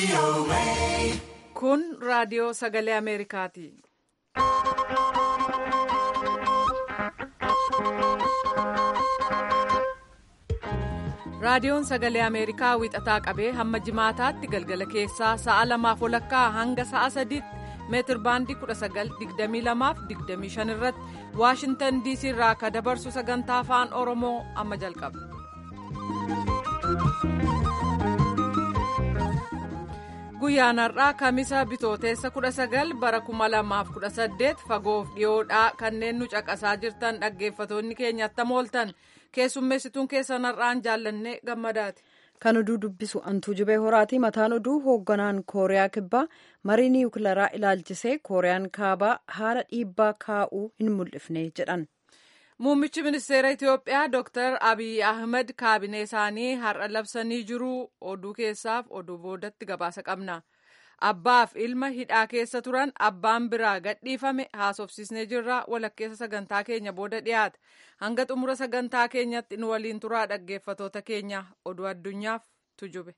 Kun raadiyoo sagalee Ameerikaati. Raadiyoon sagalee Ameerikaa wixataa qabee hamma jimaataatti galgala keessaa sa'a lamaaf walakkaa hanga sa'a sadiitti meetir baandii 1922-25 irratti Waashintan DC irraa akka dabarsu sagantaa afaan Oromoo amma jalqaba. Guyyaan har'aa Kamisa Bitooteessa 19 bara 2018 fagoof dhiyoodhaa kanneen nu caqasaa jirtan dhaggeeffatoonni keenya attam ooltan keessummeessituun keessan har'aan jaallannee gammadaati. Kan oduu dubbisu antuu jibee horaati mataan oduu hoogganaan kooriyaa kibbaa marii niwukilaraa ilaalchisee kooriyaan kaabaa haala dhiibbaa kaa'uu hin mul'ifne jedhan. Muummichi ministeera Itiyoophiyaa Dr. Abiy Ahmed kaabinee isaanii har'a labsanii jiru oduu keessaaf oduu boodatti gabaasa qabna. Abbaaf ilma hidhaa keessa turan abbaan biraa gadhiifame haasofsiisnee jirra walakkeessa sagantaa keenya booda dhiyaata. Hanga xumura sagantaa keenyatti nu waliin turaa dhaggeeffatoota keenya oduu addunyaaf tujube.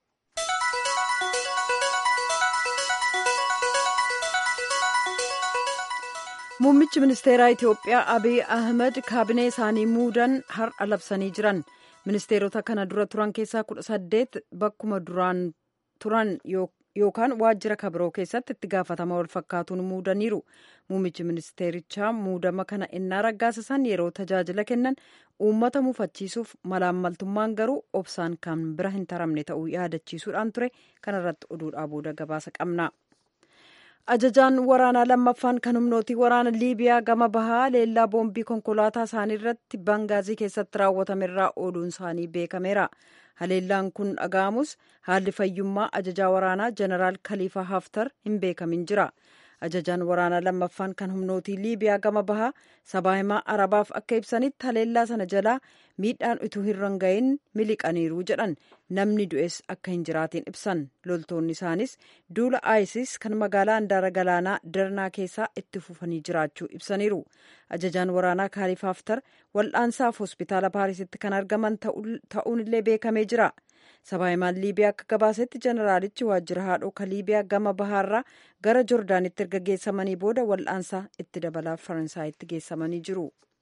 Muummichi ministeeraa Itiyoophiyaa Abiy Ahmed kaabinee isaanii muudan har'a labsanii jiran. Ministeerota kana dura turan keessaa kudha saddeet bakkuma duraan turan yookaan waajjira kabiroo keessatti itti gaafatama wal fakkaatuun muudaniiru. Muummichi ministeerichaa muudama kana innaa raggaasisan yeroo tajaajila kennan uummata mufachiisuuf malaammaltummaan garuu obsaan kan bira hin taramne ta'uu yaadachiisuudhaan ture. Kanarratti oduudhaa booda gabaasa qabna. ajajaan waraanaa lammaffaan kan humnootii waraana liibiyaa gama bahaa leellaa boombii konkolaataa isaanii irratti bangaazii keessatti raawwatamerraa oduun isaanii beekameera haleellaan kun dhaga'amus haalli fayyummaa ajajaa waraanaa jeneraal kaliifaa haftar hin beekamin jira ajajaan waraanaa lammaffaan kan humnootii liibiyaa gama bahaa sabaa himaa arabaaf akka ibsanitti haleellaa sana jalaa miidhaan utuu hin ranga'iin miliqaniiru jedhan namni du'es akka hin jiraatiin ibsan loltoonni isaanis duula isis kan magaalaa handaara galaanaa darnaa keessaa itti fufanii jiraachuu ibsaniiru ajajaan waraanaa kaliifaa haftar wal'aansaaf hospitaala paarisitti kan argaman ta'uun illee beekamee jira sabaa himaan liibiyaa akka gabaasetti jeneraalichi waajjira haadhoo ka liibiyaa gama bahaarraa gara jordaanitti erga geessamanii booda wal'aansaa itti dabalaa faransaayitti geessamanii jiru.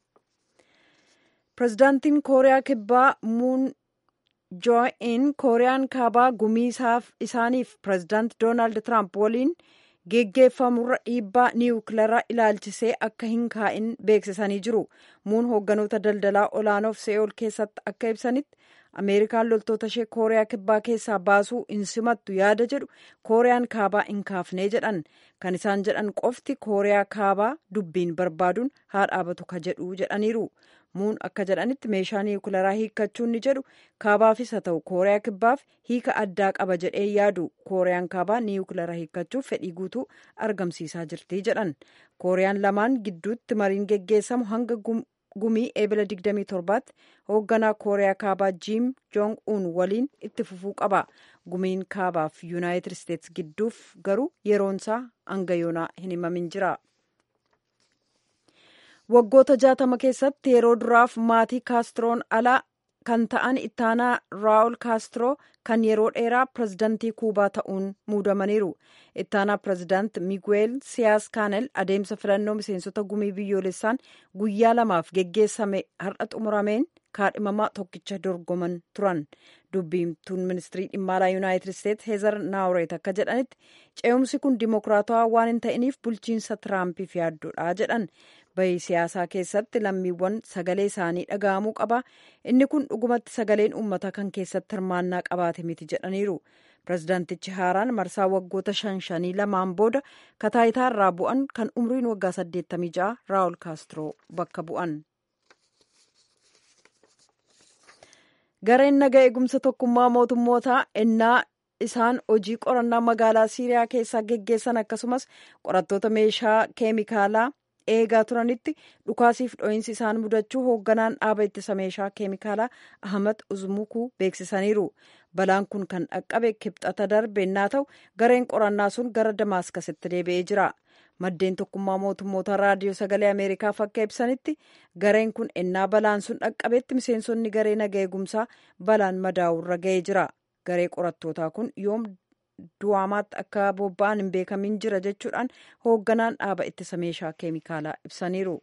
pirezidaantiin kooriyaa kibbaa muun joo'in kooriyaan kaabaa gumii isaaniif pirezidaant doonaald tiraamp waliin geggeeffamurra dhiibbaa niwukilaraa ilaalchisee akka hin kaa'in beeksisanii jiru muun hoogganoota daldalaa olaanoof se'ool keessatti akka ibsanitti ameerikaan loltoota ishee kooriyaa kibbaa keessaa baasuu hin simattu yaada jedhu kooriyaan kaabaa hin kaafnee jedhan kan isaan jedhan qofti kooriyaa kaabaa dubbiin barbaaduun haa dhaabatu ka jedhu jedhaniiru muun akka jedhanitti meeshaa niwukilaraa hiikkachuun ni jedhu kaabaafis haa ta'u kooriyaa kibbaaf hiika addaa qaba jedhee yaadu kooriyaan kaabaa niwukilaraa hiikkachuuf fedhii guutuu argamsiisaa jirti jedhan kooriyaan lamaan gidduutti mariin geggeessamu hanga gumii eebila 27tti hoogganaa kooriyaa kaabaa jiim joong uun waliin itti fufuu qaba gumiin kaabaaf yuunaayitid isteetsi gidduuf garuu yeroonsaa hanga yoonaa hin himamin jira. waggoota jaatama keessatti yeroo duraaf maatii kaastroon alaa kan ta'an ittaanaa raawul kaastro kan yeroo dheeraa pirezidantii kuubaa ta'uun muudamaniiru ittaanaa pirezidaant miguel siyaas kaanel adeemsa filannoo miseensota gumii biyyoolessaan guyyaa lamaaf geggeessame har'a xumurameen kaadhimamaa tokkicha dorgoman turan dubbiimtuun ministirii dhimma alaa yuunaayitid isteetsi heezar naawureet akka jedhanitti ce'umsi kun dimokiraatawaa waan hin ta'iniif bulchiinsa tiraampiif yaaddoodha jedhan bahii siyaasaa keessatti lammiiwwan sagalee isaanii dhaga'amuu qaba inni kun dhugumatti sagaleen uummataa kan keessatti hirmaannaa qabaate miti jedhaniiru pirezidaantichi haaraan marsaa waggoota shan shanii lamaan booda kataayitaa irraa bu'an kan umriin waggaa 86 raawul kaastro bakka bu'an. gareen naga eegumsa tokkummaa mootummootaa ennaa isaan hojii qorannaa magaalaa siiriyaa keessaa geggeessan akkasumas qorattoota meeshaa keemikaalaa eegaa turanitti dhukaasiif dho'iinsi isaan mudachuu hoogganaan dhaaba ittisa meeshaa keemikaalaa ahmad uzmukuu beeksisaniiru balaan kun kan dhaqqabe kibxata darbe ennaa ta'u gareen qorannaa sun gara damaaskasitti deebi'ee jira maddeen tokkummaa mootummoota raadiyoo sagalee ameerikaaf akka ibsanitti gareen kun ennaa balaan sun dhaqqabetti miseensonni garee naga eegumsaa balaan madaa'urra ga'ee jira garee qorattootaa kun yoom du'aamaatti akka bobba'an hin beekamin jira jechuudhaan hoogganaan dhaaba ittisa meeshaa keemikaalaa ibsaniiru.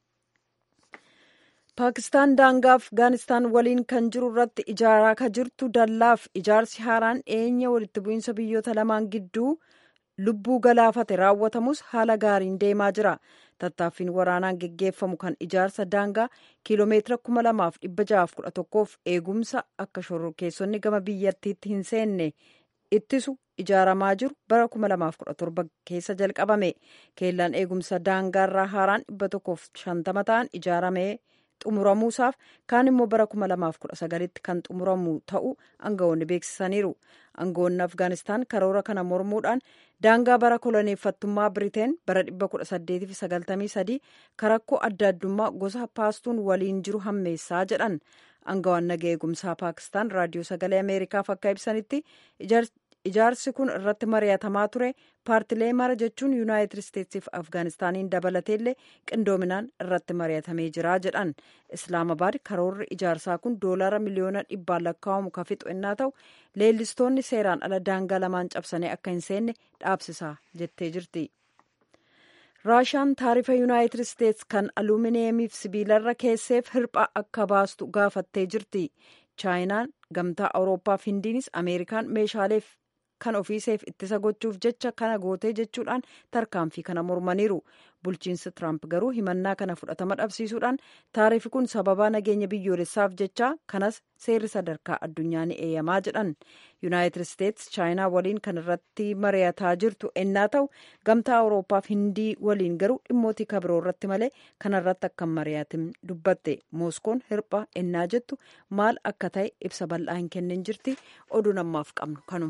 paakistaan daangaa afgaanistaan waliin kan jiru irratti ijaaraa ka jirtu dallaaf ijaarsi haaraan dhiyeenya walitti bu'iinsa biyyoota lamaan gidduu lubbuu galaafate raawwatamus haala gaariin deemaa jira tattaaffiin waraanaan geggeeffamu kan ijaarsa daangaa kiiloomeetira kuma lamaaf dhibba ja'aaf kudha tokkoof eegumsa akka shororkeessonni gama biyyattiitti hin seenne ittisu ijaaramaa jiru bara kuma lamaaf kudha torba keessa jalqabame keellaan eegumsa daangaarraa haaraan dhibba tokkoof shantama ta'an ijaaramee xumuramuusaaf kaan immoo bara kuma lamaaf kudha sagalitti kan xumuramu ta'uu aangawoonni beeksisaniiru aangawoonni afgaanistaan karoora kana mormuudhaan daangaa bara koloneeffattummaa biriteen bara 1893 karakkoo adda addummaa gosa paastuun waliin jiru hammeessaa jedhan aangawaan naga eegumsaa paakistaan raadiyoo sagalee ameerikaaf akka ibsanitti ijaarsi kun irratti mari'atamaa ture paartilee mara jechuun yuunaayitid isteetsiif afgaanistaaniin dabalateellee qindoominaan irratti mari'atamee jira jedhan islaamabaad karoorri ijaarsaa kun doolaara miliyoona dhibbaan lakkaa'amu ka fixu innaa ta'u leellistoonni seeraan ala daangaa lamaan cabsanii akka hin seenne dhaabsisaa jettee jirti. raashaan taarifa yuunaayitid isteets kan aluuminiyeemiif sibiilarra keesseef hirphaa akka baastu gaafattee jirti chaayinaan gamtaa awurooppaa fi hindiinis ameerikaan meeshaaleef kan ofiiseef ittisa gochuuf jecha kana gootee jechuudhaan tarkaanfii kana mormaniiru bulchiinsi tiraamp garuu himannaa kana fudhatama dhabsiisuudhaan taarifi kun sababaa nageenya biyyoolessaaf jecha kanas seerri sadarkaa addunyaa ni eeyyamaa jedhan yuunaayitid isteets chaayinaa waliin kan irratti mari'ataa jirtu ennaa ta'u gamtaa awurooppaa fi hindii waliin garuu dhimmootii kabiroo irratti malee kanarratti akka mari'atin dubbatte mooskoon hirpha ennaa jettu maal akka ta'e ibsa bal'aa hin kennin jirti oduu namaaf qabnu kanuma.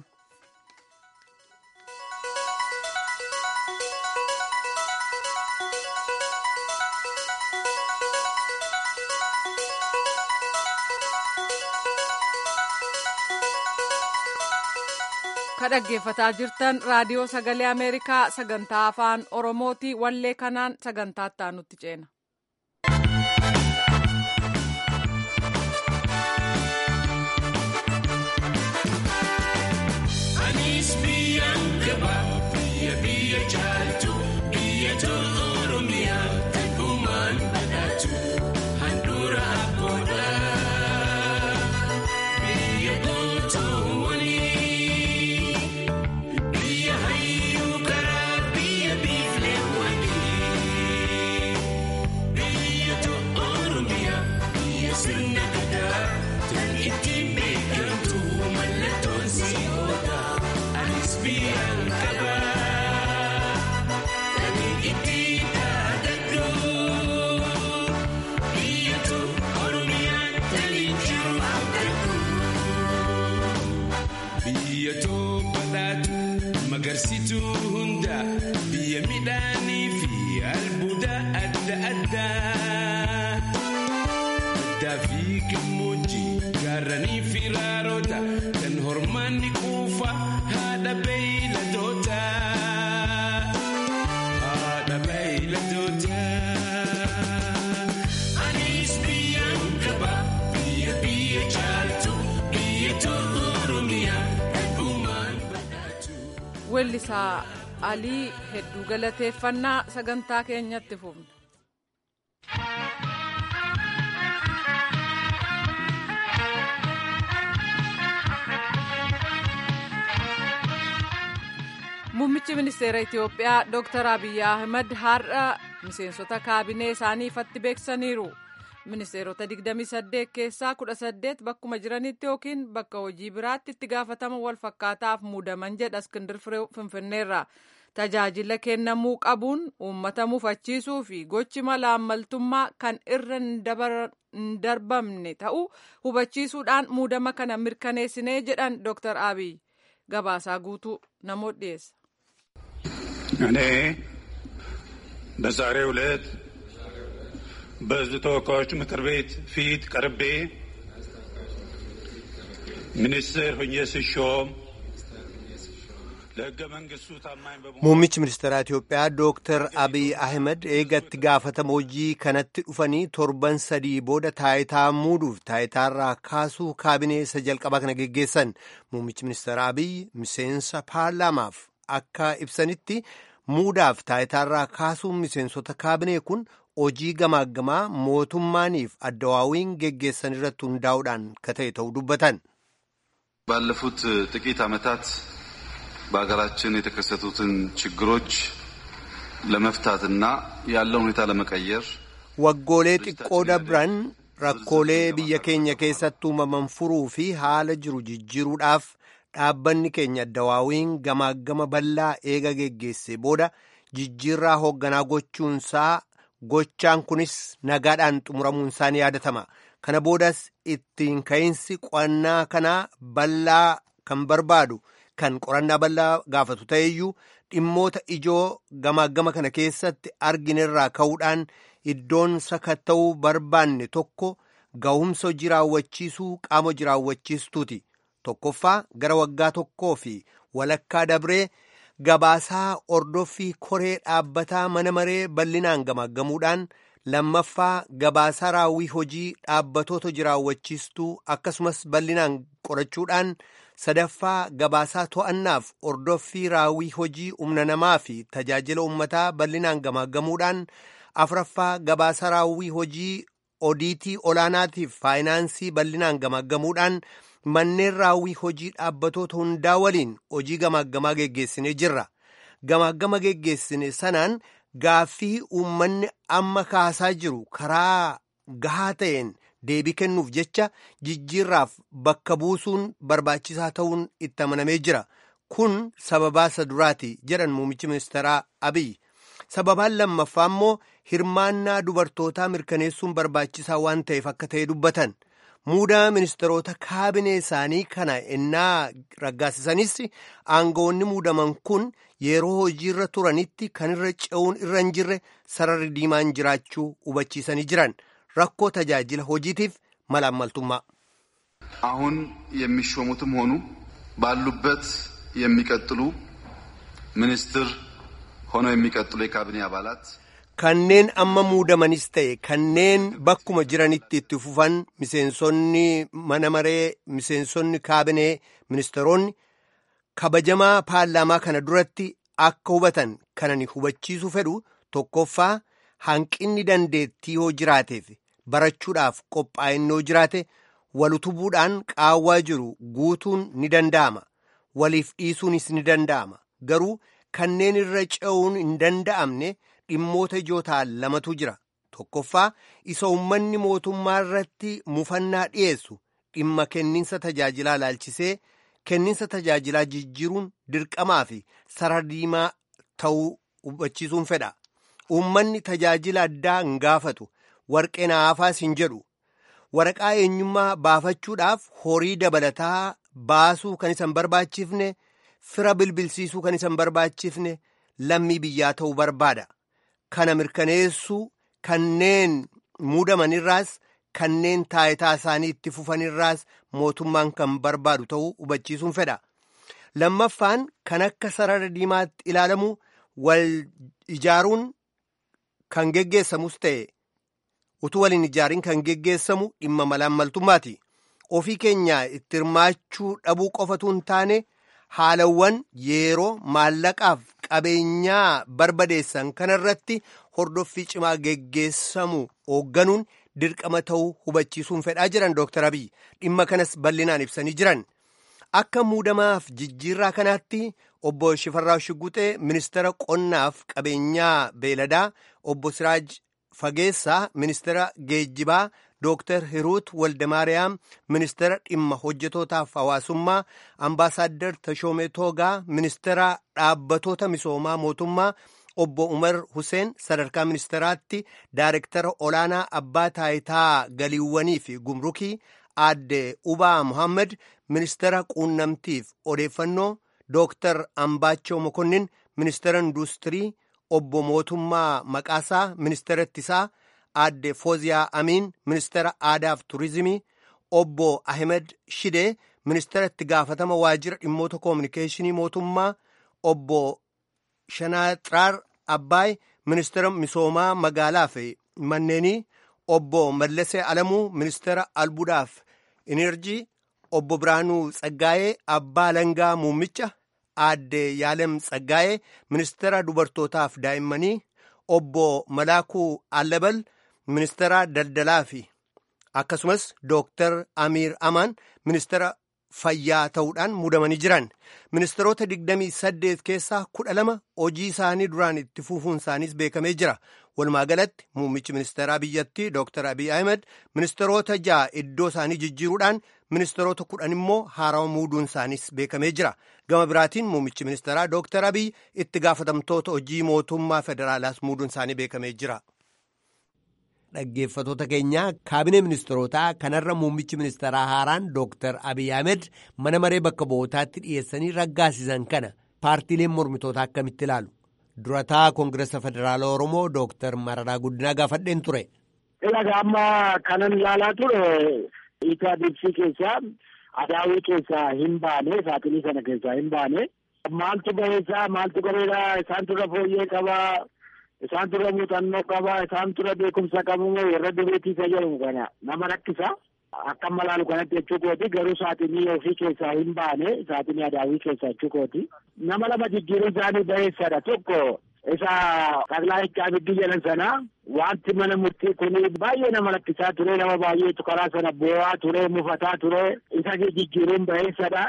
ka dhaggeeffataa jirtan raadiyoo sagalee ameerikaa sagantaa afaan oromooti wallee kanaan sagantaa itti ceena. Anis biyyaan gaba biyya biyya jaaltu biyya tolu oromiyaa kan uumaan badhaatu handhuura abboodha biyya gootoowwanii. Magarsituu hunda biyya midhaanii fi albuuda adda addaa. Baddaa fi gammoojjii gaarranii fi raaroota kan hormaanni quufa haadha beeyladoota. Haadha beeyladoota. Anis biyyaan gaba biyya biyya jaaltu biyya tolu oromiyaa. Weellisaa Alii hedduu galateeffannaa sagantaa keenyatti fufna. Muummichi ministeera Itoophiyaa Dr. Abiyyi Ahmad har'a miseensota kaabinee isaanii ifatti beeksisaniiru. ministeerota 28 keessaa 18 bakkuma jiranitti yookiin bakka hojii biraatti itti gaafatama wal fakkaataaf muudaman jedha iskindir firee finfinneerra tajaajila kennamuu qabuun uummata mufachiisuu fi gochi malaammaltummaa kan irra hin darbamne ta'uu hubachiisuudhaan muudama kana mirkaneessinee jedhan ዶክተር አብይ gabaasaa guutuu namoota dhiyeessa. እኔ በዛሬው ዕለት በሕዝብ ተወካዮች ምክር ቤት ፊት ቀርቤ ሚኒስትር ሆኜ ስሾም ለሕገ መንግስቱ ታማኝ በመሆን Muummichi ministeeraa Itoophiyaa Dooktar Abiy Ahmed eegatti gaafatama hojii kanatti dhufanii torban sadii booda taayitaa muuduuf taayitaarraa kaasuu kaabinee isa jalqabaa kana geggeessan. Muummichi ministeeraa Abiy miseensa paarlaamaaf akka ibsanitti muudaaf taayitaarraa kaasuun miseensota kaabinee kun hojii gamaaggamaa mootummaaniif addawaawiin geggeessan irratti hundaa'uudhaan ka ta'e ta'uu dubbatan. ባለፉት ጥቂት ዓመታት በሀገራችን የተከሰቱትን ችግሮች ለመፍታትና ያለውን ሁኔታ ለመቀየር Waggoolee xiqqoo dabran rakkoolee biyya keenya keessatti uumaman furuu fi haala jiru jijjiiruudhaaf dhaabbanni keenya addawaawiin gamaagama bal'aa eega geggeesse booda jijjiirraa hoogganaa gochuunsaa gochaan kunis nagaadhaan xumuramuunsaa ni yaadatama. Kana boodas ittiin ka'iinsi qo'annaa kanaa bal'aa kan barbaadu kan qorannaa bal'aa gaafatu ta'eyyuu dhimmoota ijoo gamaagama kana keessatti arginerraa ka'uudhaan iddoon sakatta'uu barbaanne tokko ga'umsa hojii raawwachiisuu qaama hojii raawwachiistuuti. Tokkoffaa gara waggaa tokkoo fi walakkaa dabree gabaasaa ordoffii koree dhaabbataa mana maree bal'inaan gamaaggamuudhaan lammaffaa gabaasaa raawwii hojii dhaabbatoota hojii raawwachiistuu akkasumas bal'inaan qorachuudhaan sadaffaa gabaasaa to'annaaf ordoffii raawwii hojii humna namaa fi tajaajila uummataa bal'inaan gamaaggamuudhaan afraffaa gabaasaa raawwii hojii odiitii olaanaatiif faayinaansii bal'inaan gamaaggamuudhaan manneen raawwii hojii dhaabbatoota hundaa waliin hojii gamaaggamaa geggeessinee jirra. Gamaagama geggeessine sanaan gaaffii uummanni amma kaasaa jiru karaa gahaa ta'een deebii kennuuf jecha jijjiirraaf bakka buusuun barbaachisaa ta'uun itti amanamee jira. Kun sababaa isa duraati jedhan muummichi ministeeraa Abiy. Sababaan lammaffaa immoo hirmaannaa dubartootaa mirkaneessuun barbaachisaa waan ta'eef akka ta'e dubbatan. Muudaa ministeerota kaabinee isaanii kana ennaa raggaasisanis aangawoonni muudaman kun yeroo hojiirra turanitti kan irra ce'uun irra hin jirre sararri diimaan jiraachuu hubachiisanii jiran rakkoo tajaajila hojiitiif malaammaltummaa. አሁን የሚሾሙትም ሆኑ ባሉበት የሚቀጥሉ ሚኒስትር ሆነው የሚቀጥሉ የካቢኔ አባላት Kanneen amma muudamanis ta'e kanneen bakkuma jiranitti itti fufan miseensonni mana maree miseensonni kaabinee ministeeronni kabajamaa paarlaamaa kana duratti akka hubatan kanani hubachiisuu fedhu tokkoffaa hanqinni dandeettii yoo jiraateef barachuudhaaf qophaa'inoo jiraate walutubuudhaan qaawwaa jiru guutuun ni danda'ama waliif dhiisuunis ni danda'ama garuu kanneen irra ce'uun hin danda'amne dhimmoota ijoo ta'an lamatu jira tokkoffaa isa uummanni mootummaa irratti mufannaa dhiyeessu dhimma kenniinsa tajaajilaa laalchisee kenniinsa tajaajilaa jijjiiruun dirqamaa fi sarara diimaa ta'uu hubachiisuun fedha uummanni tajaajila addaa hin gaafatu warqee naafaas hin jedhu waraqaa eenyummaa baafachuudhaaf horii dabalataa baasuu kan isa hin barbaachifne fira bilbilsiisuu kan isa hin barbaachifne lammii biyyaa ta'uu barbaada. Kana mirkaneessuu kanneen muudamanirraas kanneen taayitaa isaanii itti fufanirraas mootummaan kan barbaadu ta'uu hubachiisuun fedha. Lammaffaan kan akka sarara diimaatti ilaalamu wal ijaaruun kan geggeessamus ta'e utuu waliin ijaariin kan geggeessamu dhimma malaammaltummaati. Ofii keenya itti hirmaachuu dhabuu qofatu hin taane haalawwan yeroo maallaqaaf qabeenyaa barbadeessan kanarratti hordoffii cimaa geggeessamu hoogganuun dirqama ta'uu hubachiisuun fedhaa jiran Dr. Abiy dhimma kanas bal'inaan ibsanii jiran. Akka muudamaaf jijjiirraa kanaatti obbo Shifarraa Shiguxee ministeera qonnaaf qabeenyaa beeladaa obbo Siraaj Fageessaa ministeera geejjibaa Dooktar Hiruut Waldemaariyaam ministeera dhimma hojjetootaaf hawaasummaa ambaasaaddar Tashoomee Toogaa ministeera dhaabbatoota misoomaa mootummaa obbo Umar Huseen sadarkaa ministeeraatti daarektara olaanaa abbaa taayitaa galiiwwanii fi gumrukii aadde Ubaa Muhammad ministeera quunnamtiif odeeffannoo Dooktar Ambaachoo Mokonnin ministeera industirii obbo Mootummaa Maqaasaa ministeera ittisaa aadde Fooziyaa Amiin ministeera aadaaf turizimii obbo Ahmed Shidee ministeera itti gaafatama waajjira dhimmoota koominikeeshinii mootummaa obbo Shanaaxiraar Abbaay ministeera misoomaa magaalaa fi manneenii obbo Mallasee Alamuu ministeera albuudaaf enerjii obbo Biraanuu Tsaggaayee abbaa langaa muummicha aadde Yaalem Tsaggaayee ministeera dubartootaaf daa'immanii obbo Malaakuu Allabal ministeera daldalaa fi akkasumas dooktar Amiir Amaan ministeera fayyaa ta'uudhaan muudamanii jiran ministeerota 28 keessaa 12 hojii isaanii duraan itti fufuun isaaniis beekamee jira walumaa galatti muummichi ministeeraa biyyattii dooktar abiy ahmed ministeerota ja'a iddoo isaanii jijjiiruudhaan ministeerota kudhan immoo haarawa muuduun isaaniis beekamee jira gama biraatiin muummichi ministeeraa dooktar abiy itti gaafatamtoota hojii mootummaa federaalaas muuduun isaanii beekamee jira. Dhaggeeffatoota keenyaa kaabinee ministeerotaa kanarra muummichi ministeeraa haaraan dooktar abiy ahmed mana maree bakka bu'ootaatti dhiyeessanii raggaasisan kana paartiileen mormitootaa akkamitti ilaalu durataa koongireesa federaalaa oromoo dooktar mararaa guddinaa gaafadheen ture. Ilaga amma kanan ilaalaa ture iitaadibsii keessaa adaawii keessaa hin baane saaxilii sana keessaa hin baane maaltu bareesaa maaltu bareedaa isaan turre fooyyee qabaa. isaan turre muuxannoo qaba isaan turre beekumsa qabu warra dureetii isa jedhamu kana nama rakkisa akka malaalu kanatti jechuu kooti garuu saaxinii ofii keessaa hin baane saaxinii adaawii keessaa jechuu kooti nama lama jijjiiruu isaanii bareessadha tokko isa taklaa hiccaabiddii jedhan sana wanti mana murtii kun baay'ee nama rakkisaa ture nama baay'eetu karaa sana boo'aa ture mufataa ture isa jijjiiruun bareessadha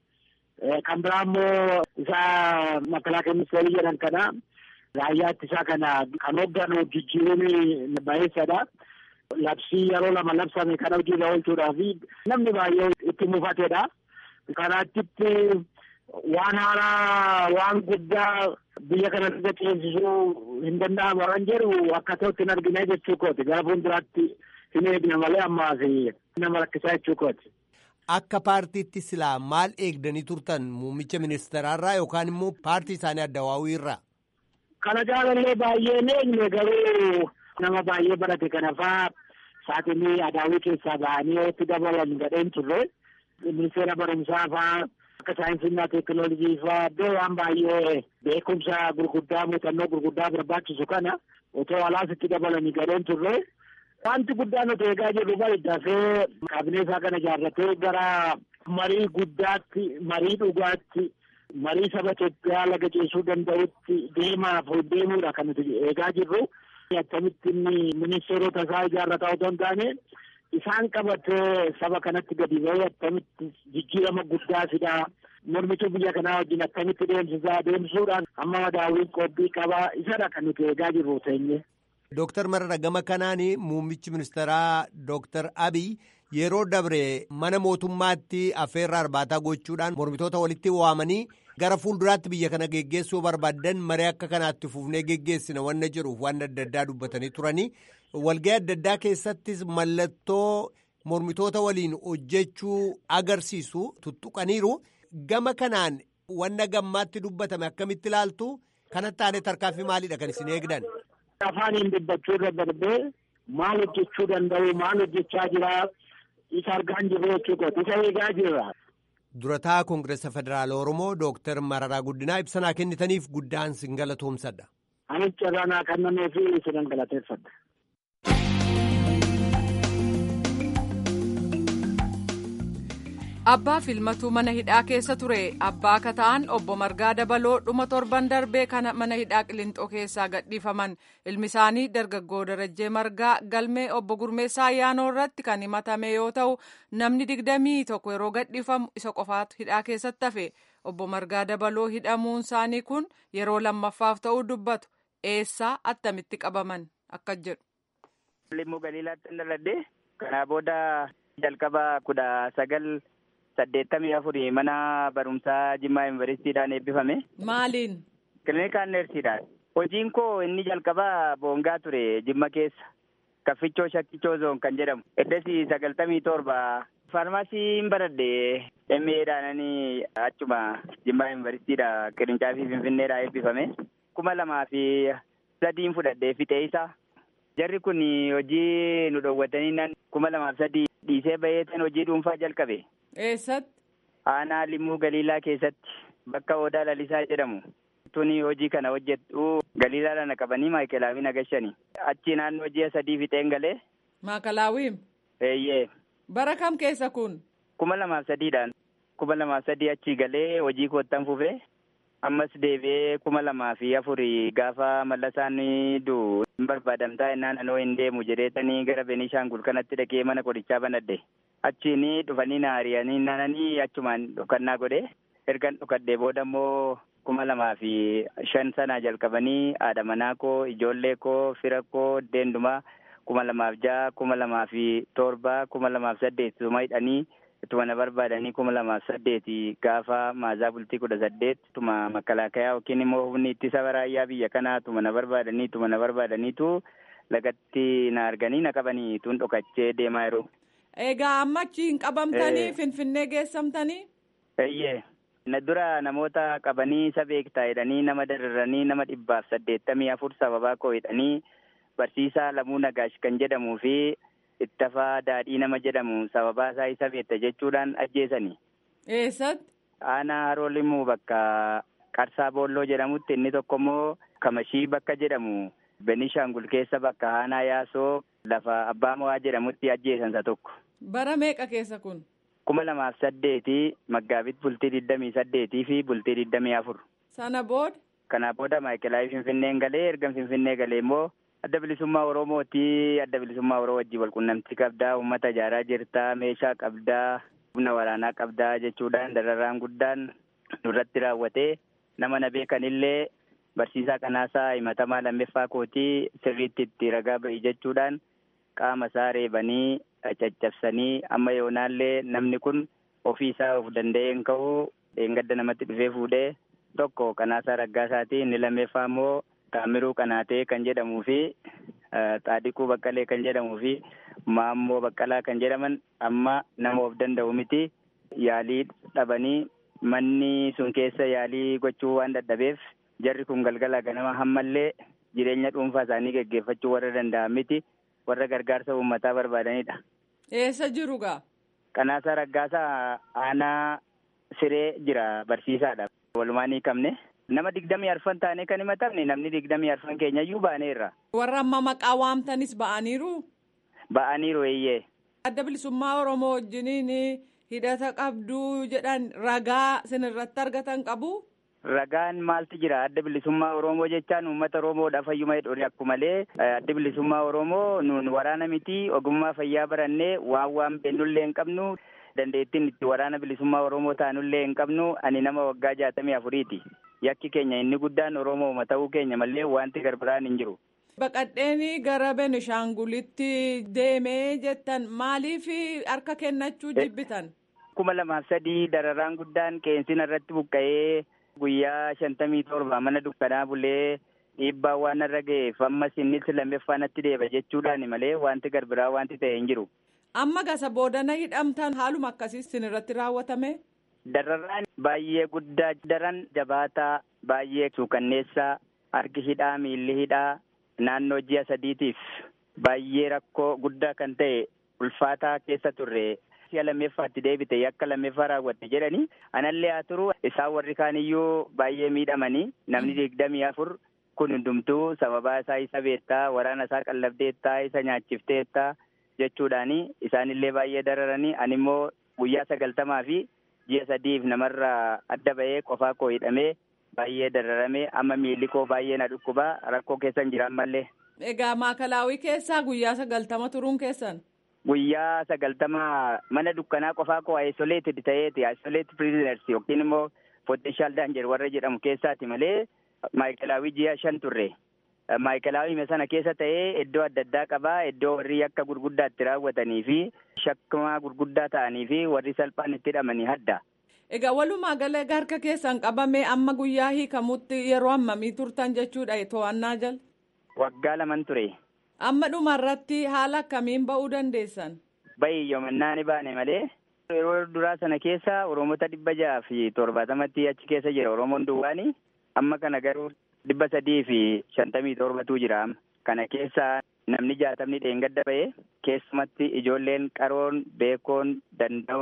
kan biraa immoo isa makalaakaa ministeerii jedhan kana raayyaa ittisaa kana kan hoogganu jijjiiruun bareessadha. Labsii yeroo lama labsame kana hojiirra oolchuudhaaf namni baay'ee itti mufatedha. Kanaatti waan haaraa waan guddaa biyya kana irra ceesisuu hin danda'amu waan jedhu akka ta'utti hin argine jechuu kooti. Gara fuulduraatti hin eegne malee ammaas nama rakkisaa jechuu kooti. Akka paartiitti silaa maal eegdanii turtan muummicha ministeeraarraa yookaan immoo paartii isaanii addawaawii irraa? Kana jaalallee baay'ee eegne garuu nama baay'ee barate kana faa saaxinii adaawii keessaa ba'anii itti dabalan gadheen turre ministeera barumsaa faa akka saayinsiinaa teekinooloojii faa iddoo waan baay'ee beekumsa gurguddaa muuxannoo gurguddaa barbaachisu kana otoo alaas itti dabalanii gadheen turre wanti guddaan nuti eegaa jirru bari dafee kaabinee isaa kana ijaarratee gara marii guddaatti marii dhugaatti. marii saba Itoophiyaa laga ceesuu danda'utti deemaaf deemuudha kan nuti eegaa jirru. Akkamitti inni ministeerota isaa ijaarrataa otoo hin taane isaan qabatee saba kanatti gadi ba'ee akkamitti jijjiirama guddaa fidaa mormituu biyya kanaa wajjin akkamitti deemsisaa deemsuudhaan amma madaawwiin qophii qabaa isadha kan nuti eegaa jirru teenye. Dooktar Marara gama kanaan muummichi ministeeraa Dooktar Abiy yeroo dabre mana mootummaatti affeerraa arbaataa gochuudhaan mormitoota walitti waamanii gara fuulduraatti biyya kana geggeessuu barbaadan maree akka kanaatti fufnee geggeessina wanna jiruuf waan adda addaa dubbatanii turanii walga'ii adda addaa keessattis mallattoo mormitoota waliin hojjechuu agarsiisu tuttuqaniiru gama kanaan wanna gammaatti dubbatame akkamitti ilaaltu kanatti aanee tarkaanfii maaliidha kan isin eegdan. Afaaniin dubbachuu irra darbee maal hojjechuu danda'u maal hojjechaa jira isa argaa jirru jechuudha isa eegaa jirra. Durataa Koongireesa Federaala Oromoo Dooktar Mararaa Guddinaa ibsanaa kennitaniif guddaan sin galatoomsadha. Anis carraanaa kennamee fi isinan galateeffadha. Abbaa filmatuu mana hidhaa keessa ture abbaa akka ta'an obbo Margaa Dabaloo dhuma torban darbee kana mana hidhaa Qilintoo keessaa gadhiifaman ilmi isaanii dargaggoo Darajjee Margaa galmee obbo Gurmeessaa Ayyaanoo irratti kan himatame yoo ta'u namni digdamii tokko yeroo gadhiifamu isa qofaatu hidhaa keessatti hafe obbo Margaa Dabaloo hidhamuun isaanii kun yeroo lammaffaaf ta'uu dubbatu eessaa attamitti qabaman akka jedhu. Limmuu Galiilaatti dhaladhe kanaa booda jalqaba kudha sagal. saddeettamii afurii mana barumsaa Jimmaa Yuunivarsiitiidhaan eebbifame. Maaliin? Kiliinikaan neersiidhaan. Hojiin koo inni jalqabaa boongaa ture Jimma keessa. Kaffichoo Shakkichoo Zoon kan jedhamu. Eddasi sagaltamii torba. Faarmaasiin baradhe MA'dhaan achuma Jimmaa Yuunivarsiitiidha qirincaafi Finfinneedhaa eebbifame. kuma lamaa fi sadiin fudhadhee fixee isaa. Jarri kun hojii nu dhoowwatanii kuma lamaaf sadii dhiisee baheetan hojii dhuunfaa jalqabe. Eessatti? Aanaa Limmuu Galiilaa keessatti bakka odaa lalisaa jedhamu. Tuni hojii kana hojjettu galiilaadhaan na qabanii maayikelaawii na gashani. Achi naannoo ji'a sadii fixeen galee. Maakalaawii. Eeyyee. Bara kam keessa kun? Kuma lamaaf sadiidhaan. Kuma lamaaf sadii achi galee hojii koottan fufee. Ammas deebi'ee kuma lamaa fi afurii gaafa mallasaan du'u hin barbaadamtaa innaan anoo hin deemu jedheetanii gara Beenishaangul kanatti dhaqee mana qorichaa banadhe. Achiin dhufanii na ari'anii naananii achumaan dhokannaa godhe. Ergan dhokadhee booda immoo kuma lamaa fi shan sanaa jalqabanii haadha manaa koo ijoollee koo fira koo deendumaa kuma lamaaf ja'a kuma lamaa fi torba kuma lamaaf saddeet suma hidhanii ittuma na barbaadanii kuma lamaaf saddeeti gaafa maazaa bultii kudha saddeet tuma makalaakayaa yookiin immoo humni ittisa raayyaa biyya kanaa tuma na barbaadanii tuma na barbaadaniitu lagatti na arganii na qabanii tun dhokachee deemaa jiru. Egaa amma achi hin qabamtanii Finfinnee geessamtanii? Eeyyee. Na dura namoota qabanii isa beektaa jedhanii nama dararanii nama dhibbaaf saddeettamii afur sababaa koo hidhanii barsiisaa Lamuu Nagaash kan jedhamuu fi ittafaa daadhii nama jedhamu sababaa isaa isa beekta jechuudhaan ajjeesani. Eessatti? Aanaa haroo limuu bakka Qarsaa Boolloo jedhamutti inni tokko immoo Kamashii bakka jedhamu Benishaangul keessa bakka Aanaa Yaasoo lafa Abbaa Mo'aa jedhamutti ajjeesan isa tokko. Bara meeqa keessa kun? kuma lamaaf saddeeti maggaabit bultii digdamii saddeetii fi bultii digdamii afur. Sana booda? Kana booda maayikelaawii Finfinneen galee erga Finfinnee galee immoo adda bilisummaa Oromooti adda bilisummaa Oromoo wajjin walqunnamtii qabdaa uummata ijaaraa jirtaa meeshaa qabdaa humna waraanaa qabdaa jechuudhaan dararaan guddaan nurratti raawwatee nama na beekanillee barsiisaa kanaasaa himatamaa lammeeffaa kootii sirriitti itti ragaa ba'i jechuudhaan qaama isaa reebanii caccabsanii amma yoonaallee namni kun ofii isaa of danda'ee hin ka'u dheengadda namatti dhufee fuudhee tokko kanaasaa raggaasaati inni lammeeffaa immoo taamiruu qanaatee kan jedhamuu fi xaadiquu baqqalee kan jedhamuu fi maammoo baqqalaa kan jedhaman amma nama of danda'u miti yaalii dhabanii manni sun keessa yaalii gochuu waan dadhabeef jarri kun galgala ganama hammallee jireenya dhuunfaa isaanii geggeeffachuu warra danda'an miti warra gargaarsa uummataa barbaadanidha. Eessa jiru gaa? Qanaasaa Raggaasaa aanaa siree jira barsiisaadha. Walumaan hiikamne. Nama digdamii arfan taanee kan himatamne namni digdamii arfan keenyayyuu baaneerra. Warra amma maqaa waamtanis ba'aniiru? Ba'aniiru eeyyee. Adda bilisummaa Oromoo wajjiniin hidhata qabduu jedhan ragaa sin irratti argatan qabu? Ragaan maaltu jira adda bilisummaa Oromoo jechaan uummata Oromoodhaaf fayyuma hidhuuri akkuma malee adda bilisummaa Oromoo nuun waraana miti ogummaa fayyaa barannee waan waan beennullee hin qabnu dandeettiin itti waraana bilisummaa Oromoo taanullee hin qabnu ani nama waggaa jaatamii afuriiti. Yakki keenya inni guddaan Oromooma ta'uu keenya malee wanti garbiraan hin jiru. Baqadheenii gara Benishaangulitti deemee jettan maaliif harka kennachuu jibbitan? kuma lamaaf sadii dararaan guddaan qeensina irratti buqqa'ee guyyaa shantamii torba mana dukkanaa bulee dhiibbaa waan irra ga'eef ammas innis lammeeffaa natti deeba jechuudhaan malee wanti garbiraa wanti ta'e hin jiru. Amma gasa boodana hidhamtan haaluma akkasii sin irratti raawwatame? Dararaan baay'ee guddaa daran jabaataa baay'ee suukanneessaa harki hidhaa miilli hidhaa naannoo ji'a sadiitiif baay'ee rakkoo guddaa kan ta'e ulfaataa keessa turre si'a lammeeffaatti deebite yakka lammeeffaa raawwatte jedhanii anallee haa turu isaan warri kaaniyyuu baay'ee miidhamanii namni digdamii afur kun hundumtuu sababaa isaa isa beektaa waraana isaa qallabdeettaa isa nyaachifteettaa jechuudhaani isaanillee baay'ee dararanii ani immoo guyyaa sagaltamaa fi ji'a sadiif namarraa adda ba'ee qofaa koo hidhamee baay'ee dararamee amma miilli koo baay'ee na dhukkubaa rakkoo keessan jira ammallee. Egaa maakalaawii keessaa guyyaa sagaltama turuun keessan? Guyyaa sagaltama mana dukkanaa qofaa koo isoleeted ta'eeti isoleeted prisoners yookiin immoo potential danger warra jedhamu keessaati malee maayikalaawii ji'a shan turre. Maayikalaawii sana keessa ta'ee iddoo adda addaa qabaa iddoo warri yakka gurguddaa itti raawwatanii fi shakkamaa gurguddaa ta'anii fi warri salphaan itti hidhamanii hadda. Egaa walumaa galee harka keessan qabamee amma guyyaa hiikamutti yeroo hammamii turtan jechuudha to'annaa jala? Waggaa laman ture. Amma dhumarratti haala akkamiin ba'uu dandeessan? Bayi yoomannaa ni baane malee yeroo duraa sana keessa Oromoota dhibba jaha fi torbaatamatti achi keessa jira Oromoon duwwaani. Amma kana garuu dhibba sadii fi shantamii torbatu jira. Kana keessa namni jaatamni dheengadda ba'e keessumatti ijoolleen qaroon beekoon danda'oon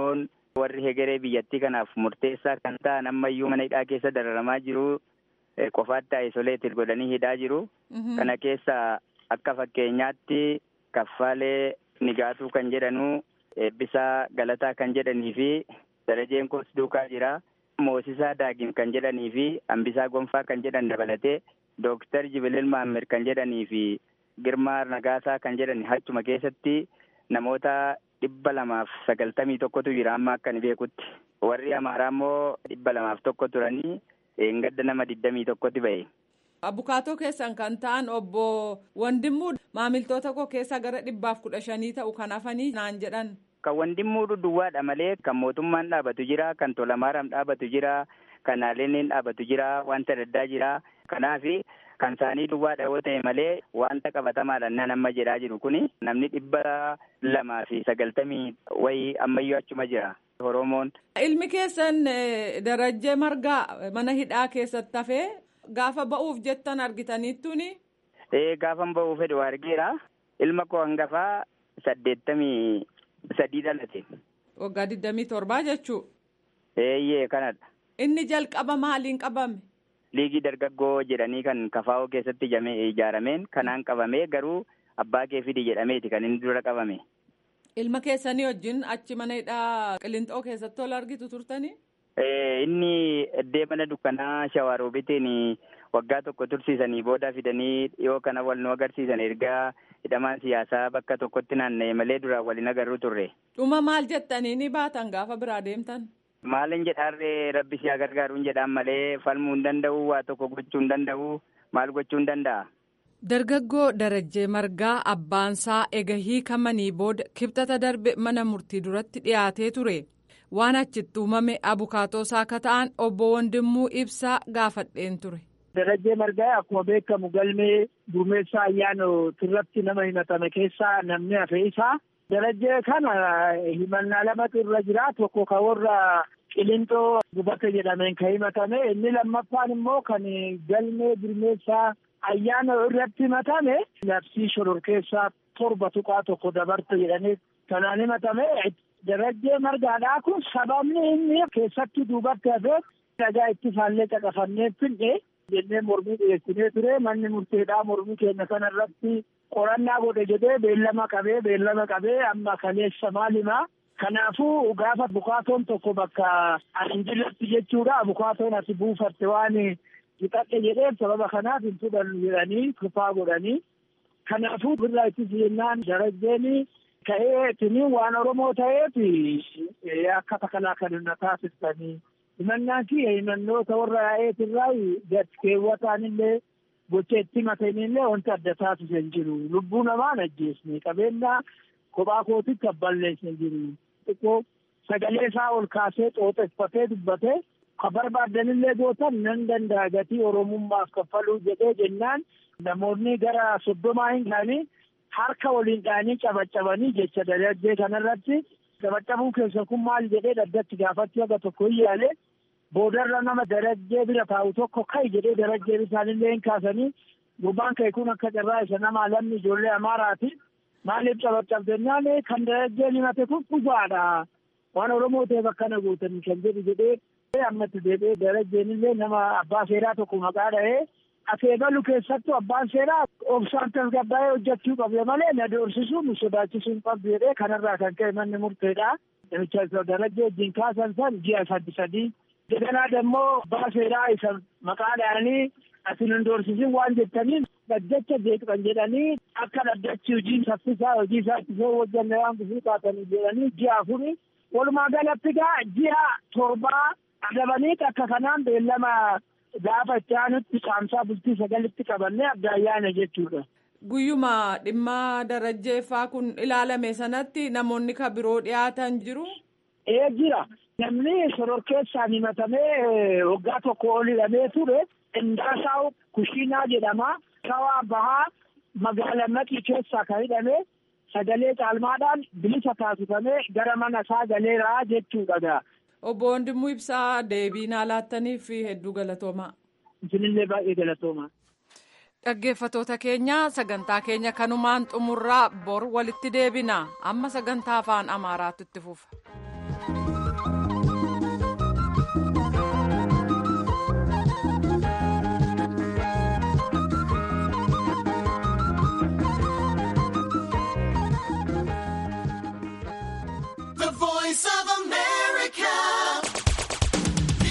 warri hegeree biyyattii kanaaf murteessaa kan ta'an ammayyuu mana hidhaa keessa dararamaa jiru qofaatti isoleetir godhanii hidhaa jiru. Kana keessa akka fakkeenyaatti kaffaalee nigaatuu kan jedhanu eebbisaa galataa kan jedhanii fi darajeen koos duukaa jira. Moosisaa daagin kan jedhanii fi hambisaa gonfaa kan jedhan dabalatee dooktar Jibilil Maamir kan jedhanii fi Girmaa Nagaasaa kan jedhan achuma keessatti namoota dhibba lamaaf sagaltamii tokkotu jira amma akka ani beekutti. Warri Amaaraa immoo dhibba lamaaf tokko turanii gadda nama digdamii tokkotti ba'e. Abukaatoo keessan kan ta'an obbo Wandimmuu maamiltoota koo keessaa gara dhibbaaf kudha shanii ta'u kan hafanii naan jedhan. Kan Wandimmuu duwwaadha malee kan mootummaan dhaabatu jira, kan Tolamaaram dhaabatu jira, kan Aleeneen dhaabatu jira, wanta addaa jira. Kanaaf kan isaanii duwwaadha yoo ta'e malee wanta qabatamaadhaan nan amma jedhaa jiru kuni namni dhibba lamaa fi sagaltamii wayii ammayyuu achuma jira. Oromoon. Ilmi keessan darajjee margaa mana hidhaa keessatti hafee gaafa ba'uuf jettan argitaniittuni. Ee gaafan ba'uuf fedhu argeera. Ilma koo hangafaa saddeettamii sadii dhalate. Waggaa digdamii torbaa jechuu. Eeyyee kanadha. Inni jalqaba maaliin qabame? Liigii dargaggoo jedhanii kan kafaa'oo keessatti ijaarameen kanaan qabamee garuu abbaa kee fidi jedhameeti kan inni dura qabame. Ilma keessanii wajjin achi mana hidhaa Qilinxoo keessatti ol argitu turtanii? Inni iddee mana dukkanaa Shawaaroobitiin waggaa tokko tursiisanii booda fidanii dhiyoo kana wal nu agarsiisan ergaa hidhamaan siyaasaa bakka tokkotti naanna'e malee duraan waliin agarru turre. Dhuma maal jettanii ni baatan gaafa biraa deemtan? Maalin jedhaarree rabbi siyaa gargaaruun jedhaan malee falmuu hin danda'u waa tokko gochuu hin danda'u maal gochuu hin danda'a. Dargaggoo Darajjee Margaa abbaansaa ega hiikamanii booda kibxata darbe mana murtii duratti dhiyaatee ture. Waan achitti uumame abukaatoo isaa akka ta'an obbo Wandimmuu Ibsaa gaafadheen ture. Darajjee Margaa akkuma beekamu galmee duumessaa ayyaanootirratti nama himatame keessaa namni hafe isaa. Darajjee kana himannaa lamatu irra jira. Tokko kan warra Qilinxoo gubata jedhameen kan himatame. Inni lammaffaan immoo kan galmee duumessaa ayyaana irratti himatame. Labsii shororkeessaa torba tuqaa tokko dabarte jedhanii kanaan himatame. Darajjee margaadhaa kun sababni inni keessatti duubatti hafeef dhagaa itti faallee caqafannee finne jennee mormii dhiyeessinee ture manni murteedhaa mormii keenya kana irratti qorannaa godhe jedhee beellama qabee beellama qabee amma kaleessa maalimaa kanaafuu gaafa bukaatoon tokko bakka anjilatti jechuudha bukaatoon ati buufatte waan hixadhe jedheef sababa kanaaf hin fudhannu jedhanii kufaa godhanii kanaafuu birraa itti jennaan darajjeenii ka'ee tini waan oromoo ta'eef akka takalaa kan na taasistanii himannaan kiyya himannoota warra yaa'eetirraa gad keewwataan illee gocha itti matanillee wanta adda taasisu hin jiru lubbuu namaan ajjeesne qabeenya kophaa kootitti abballeessu hin jiru xiqqoo sagalee isaa ol kaasee xooxeffatee dubbatee ka barbaaddanillee gootan nan danda'a gatii oromummaaf kaffaluu jedhee jennaan namoonni gara soddomaa hin gaanii harka waliin dhaanii cabaccabanii jecha darajjee kanarratti cabaccabuu keessa kun maal jedhee daddatti gaafachuu aga tokko hin yaale boodarra nama darajjee bira taa'u tokko ka'i jedhee darajjee isaanillee hin kaasanii gurbaan ka'e kun akka carraa isa nama lamni ijoollee amaaraati maaliif cabaccabdennaan kan darajjeen himate kun dhugaadha waan oromoo ta'eef akkana guutanii kan jedhu jedhee ammatti deebi'ee darajjeenillee nama abbaa seeraa tokko maqaa dha'ee akeekalu keessattuu abbaan seeraa obsaan tasgabbaa'ee hojjechuu qabde malee na doorsisuu nu sodaachisuu hin qabdu jedhee kanarraa kan ka'e manni murteedha. Namicha isa darajjee wajjin kaasan san ji'a sadi sadii. Daganaa dammoo abbaa seeraa isa maqaa dha'anii ati nu doorsisin waan jettaniin dhaddacha jeeqan jedhanii akka dhaddachi hojii saffisaa hojii isaa ittisoo hojjanne waan gufuu taatanii jedhanii ji'a afuri. Walumaa galatti gaa ji'a torbaa adabaniit akka kanaan beellama gaafa itti aanutti qaamsaa bultii sagalitti qabannee adda ayyaana jechuudha. Guyyuma dhimma darajjeeffaa kun ilaalame sanatti namoonni ka biroo dhiyaatan jiru. Ee jira. Namni shororkeessaan himatamee waggaa tokko ol hidhamee ture Indaasaw Kushiinaa jedhama. Shawaa Bahaa magaala Maqii keessaa kan hidhame sagalee caalmaadhaan bilisa taasifamee gara mana isaa galeeraa jechuudha. Obbo Wandimuu Ibsaa deebii naa laattaniif hedduu galatoomaa. Isinillee baay'ee galatoomaa. Dhaggeeffatoota keenya sagantaa keenya kanumaan xumurraa bor walitti deebina amma sagantaa afaan Amaaraatti itti fufa.